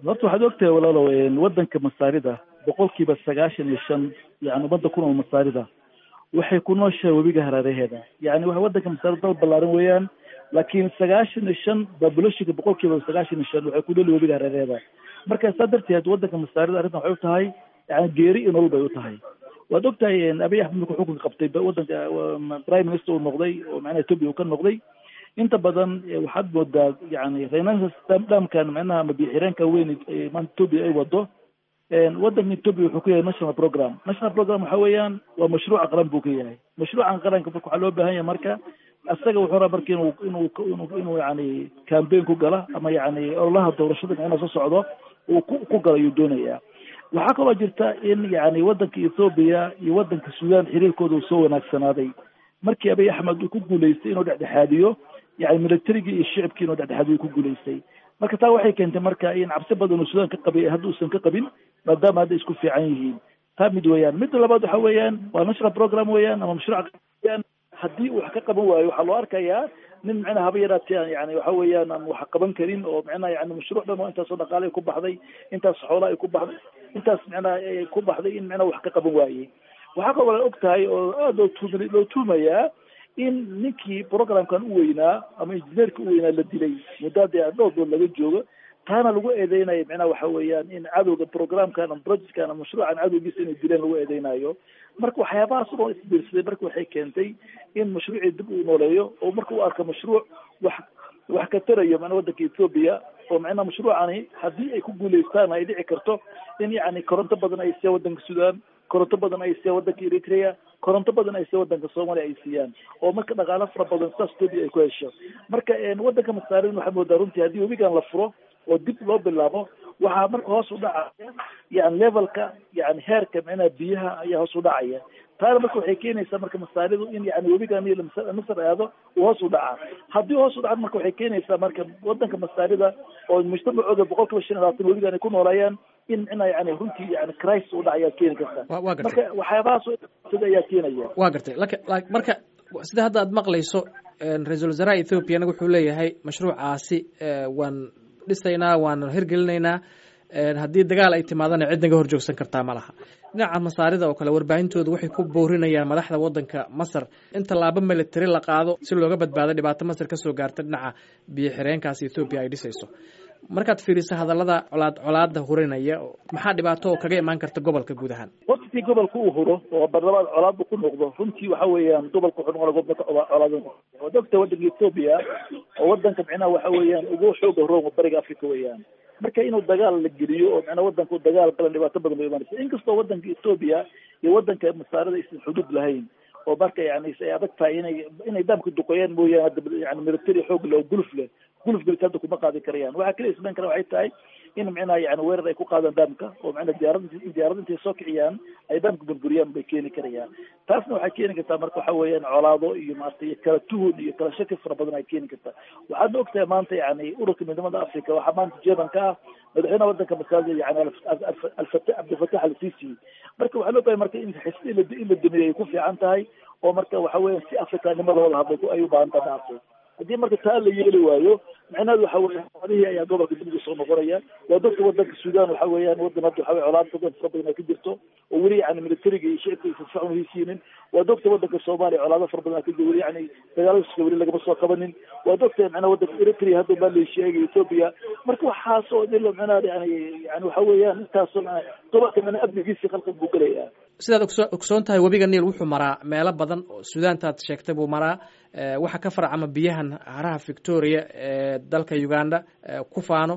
horta waxaad ogtahay walaalow wadanka masaarida boqolkiiba sagaashan iyo shan yani ummadda ku nool masaarida waxay ku nooshahay webiga hareeraheeda yani waa wadanka masaarida dal ballaaran weeyaan laakiin sagaashan iyo shan populationka boqolkiiba sagaashan iyo shan waxay ku nool webiga hareeraheeda marka saa darteed wadanka masaarida arrintan waxay u tahay yani geeri iyo nolol bay u tahay waad ogtahay abiy axmed markuu xukunka qabtay wadanka prime minister uu noqday oo macnaha ethiopia uu ka noqday inta badan waxaad moodaa yani renaissance dhamkan macnaha ama biixireenka weyn maanta ethiopia ay wado wadanka ethiopia wuxuu ku yahay national program national program waxa weeyaan waa mashruuca qaran buu ka yahay mashruucan qaranka marka waxaa loo baahan yahay marka isaga wuxuu rabaa marka inuu inuu inuu inuu yani campaign ku gala ama yani ololaha doorashada macnaha soo socdo uu ku ku gala ayuu doonayaa waxaa kaloo jirta in yani wadanka ethoopia iyo wadanka sudan xiriirkooda uu soo wanaagsanaaday markii abiy axmed uu ku guulaystay inuu dhexdhexaadiyo yani militarigii iyo shicibkii inuu dhexdhexaadiyo ku guulaystay marka taa waxay keentay marka in cabsi badan uu sudan ka qabay hadda uusan ka qabin maadaama hadda isku fiican yihiin taa mid weeyaan midda labaad waxa weeyaan waa national program weeyaan ama mashruuc weeyaan haddii uu wax ka qaban waayo waxaa loo arkayaa nin micnaha haba yaraatee yani waxa weeyaan aan wax qaban karin oo micnaha yani mashruuc dhan oo intaasoo dhaqaale ay ku baxday intaas xoola ay ku baxday intaas micnaha ay ku baxday in micnaha wax ka qaban waayey waxaa kaloo la og tahay oo aada loo tuum loo tuumayaa in ninkii programkan u weynaa ama injineerka u weynaa la dilay muddaadii dhowr dood laga joogo taana lagu eedeynayo micnaha waxa weeyaan in cadowga programkan ama projectkan ama mashruucan cadowgiisa inay dileen lagu eedeynayo marka waxyaabahaas oo isbiirsaday marka waxay keentay in mashruucii dib uu nooleeyo oo marka uu arko mashruuc wax wax ka tarayo macnaa wadanka ethoopia oo macnaha mashruucani haddii ay ku guulaystaan ay dhici karto in yani koronto badan ay siiyaan wadanka sudan koronto badan ay siiyaan wadanka eritrea koronto badan ay siiyaan wadanka soomaaliya ay siiyaan oo marka dhaqaalo fara badan sidaas ethoopia ay ku hesho marka wadanka masaarin waxaa moodaa runtii haddii webigan la furo oo dib loo bilaabo waxaa marka hoos u dhacaya yani levelka yani heerka micnaha biyaha ayaa hoos u dhacaya taana marka waxay keenaysaa marka masaaridu in yani webigan masar aado uu hoos u dhaca haddii hoos u dhaca marka waxay keenaysaa marka wadanka masaarida oo mujtamacooda boqol kiiba shan iyo labaatan webigan ay ku nooleeyaan in micnaha yani runtii yani crisis u dhaca ayaa keeni karta marka waxyaabahaas sida ayaa keenaya wa gartay lak marka sida hadda aad maqlayso ra-iisul wasaaraha ethoopiana wuxuu leeyahay mashruucaasi waan dhisaynaa waan hirgelinaynaa haddii dagaal ay timaadana cid naga hor joogsan kartaa ma laha dhinaca masaarida oo kale warbaahintooda waxay ku boorinayaan madaxda wadanka masar in tallaabo military la qaado si looga badbaado dhibaato masar kasoo gaarta dhinaca biyo xireenkaas ethoobiya ay dhisayso markaad fiiriso hadallada colaad colaada hurinaya maxaa dhibaato oo kaga imaan karta gobolka guud ahaan waqtigii gobolka uu huro oo barlamaad colaadba ku noqdo runtii waxa weeyaan gobolka wuxuu noqona gobolka colaad waad ogta wadanka ethoopia oo wadanka micnaha waxa weeyaan ugu xooga room bariga africa weeyaan marka inuu dagaal la geliyo oo micnaha wadanka u dagaal galan dhibaato badan bay imaanaysa inkastoo wadanka ethoopia iyo wadanka masaarada aysan xuduud lahayn oo marka yani ay adag tahay inay inay daamka duqeeyaan mooyaane hadda yani military xoog leh oo guluf leh guluf gelis hadda kuma qaadi karayaan waxaa kaliya ismayn kara waxay tahay in micnaha yani weerar ay ku qaadaan daamka oo micnaha diyaarad diyaarad intay soo kiciyaan ay daamka burburiyaan bay keeni karayaan taasna waxay keeni kartaa marka waxa weeyaan colaado iyo maarata iyo kala tuhun iyo kala shaki fara badan ay keeni kartaa waxaadna ogtahay maanta yani ururka midnimada africa waxaa maanta jermanka ah madaxweynaha wadanka masaajid yani alfata cabdilfatax al-sisi marka waxaa loo bahay marka in xisbi in la dumiyo ay ku fiican tahay oo marka waxa weeyaan si afrikanimada wada hadlay ay u baahan tahay maartay haddii marka taa la yeeli waayo micnaheedu waxa weya xoolihii ayaa gobolka dib ugu soo noqonaya waa dadka wadanka sudan waxa weeyaan wadan hadda waxa weye colaad badan fara badan ay ka jirto oo weli yani militariga iyo shicibka aysan fiican uhaysiinin waa dogta wadanka soomaaliya colaado fara badan ka jiro weli yani dagaaladiska weli lagama soo qabanin waa dogta micnaha wadanka eritrea hadda malaysia iyo ethiopia marka waxaas oo dilo micnaha yani yani waxa weeyaan intaasoo gobolka micnaha amnigiisii qalqal buu gelaya sidaad ogso ogsoon tahay webiga niil wuxuu maraa meelo badan oo sudaantaad sheegtay buu maraa waxaa ka farcama biyahan haraha victoria ee dalka uganda ku faano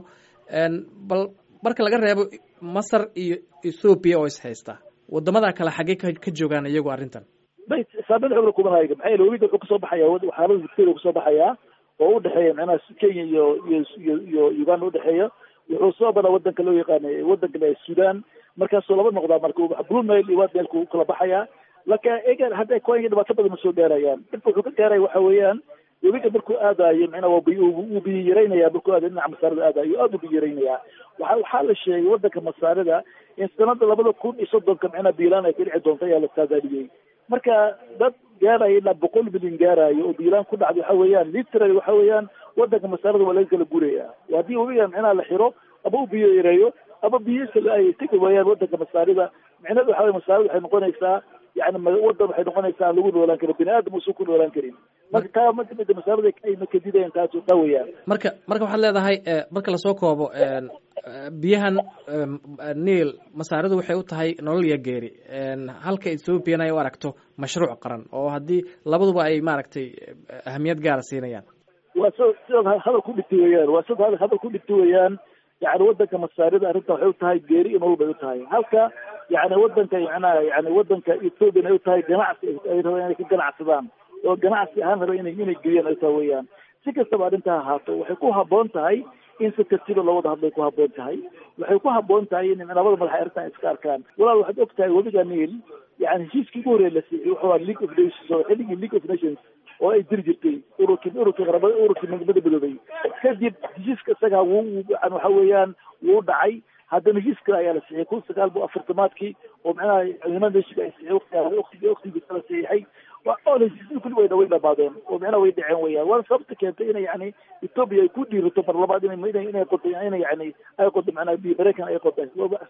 bal marka laga reebo masar iyo ethoopia oo is haysta wadamada kale xaggee ka joogaan iyagu arrintan bay saameyn xoogla kuma hayga maxaa yeele webiga wuxuu kasoo baxaya xaalada victoria kasoo baxayaa oo udhexeeya macnaha kenya iyo iyo iyo iyo uganda udhexeeya wuxuu soo badaa wadanka loo yaqaana wadanka le sudan markaasuu laba noqdaa marka blue nile iyo white nileka kala baxaya laka egan hadda kenya dhibaato badan ma soo gaarayaan dhibka wuxuu ka gaaraya waxa weeyaan webiga markuu aadayo micnaha waa wuu biyo yaraynaya markuu aadayo dhinaca masaarida aadayo aad u biyo yaraynaya waxa waxaa la sheegay wadanka masaarida in sanada labada kun iyo soddonka micnaha biilaan ay ka dhici doonto ayaa la saadaaliyey marka dad gaaraya ilaa boqol milyan gaarayo oo biilaan ku dhacday waxa weeyaan literally waxa weeyaan wadanka masaarida waa laga kala guraya haddii webiga micnaha la xiro ama u biyo yareeyo ama biyisa ay tegi waayaan wadanka masaarida micnaheedu waxa wey masaarida waxay noqonaysaa yani wadan waxay noqonaysaa aan lagu noolaan karin bini aadam uusan ku noolaan karin marka taa mida masaarida ayna kadidayaan taas taa weeyaan marka marka waxaad leedahay marka lasoo koobo biyahan niil masaaridu waxay u tahay nolol iyo geeri halka ethoopian ay u aragto mashruuc qaran oo haddii labaduba ay maaragtay ahamiyad gaara siinayaan waa s sidaad hadal ku dhigti weeyaan waa sidaad hadal ku dhigti weeyaan yani wadanka masaarida arrinta waxay u tahay geeri iyo nolol bay u tahay halka yani wadanka macnaha yani wadanka ethoopian ay u tahay ganacsi ay rabaan inay ka ganacsadaan oo ganacsi ahaan raba inay inay geliyaan ay tahay weeyaan si kastaba arrintaa ahaato waxay ku haboon tahay in si tartiiba loo wada hadlay ku haboon tahay waxay ku haboon tahay in labada madax ay arrintan iska arkaan walaal waxaad og tahay webiga niil yani heshiiskii ugu horreeya la siiyey wuxuu ahaa league of nations oo xilligii league of nations oo ay jiri jirtay ururkii ururkii qarabada ururkii midnimada midoobay kadib heshiiska isagaa wuu yani waxa weeyaan wuu dhacay haddana heshiis kale ayaa la siixiyay kun sagaal bu afartamaadkii oo macnaha ciidamada heshiga ay siixiyay waqtigii waqtigiisa la siixay oo heshiisii kulli wayna way dhamaadeen oo macnaha way dhaceen weeyaan waana sababta keentay inay yani etoobiya ay ku dhiirato mar labaad inay inay qodo inay yani ay qodo macnaha biyo mareykan ay qodo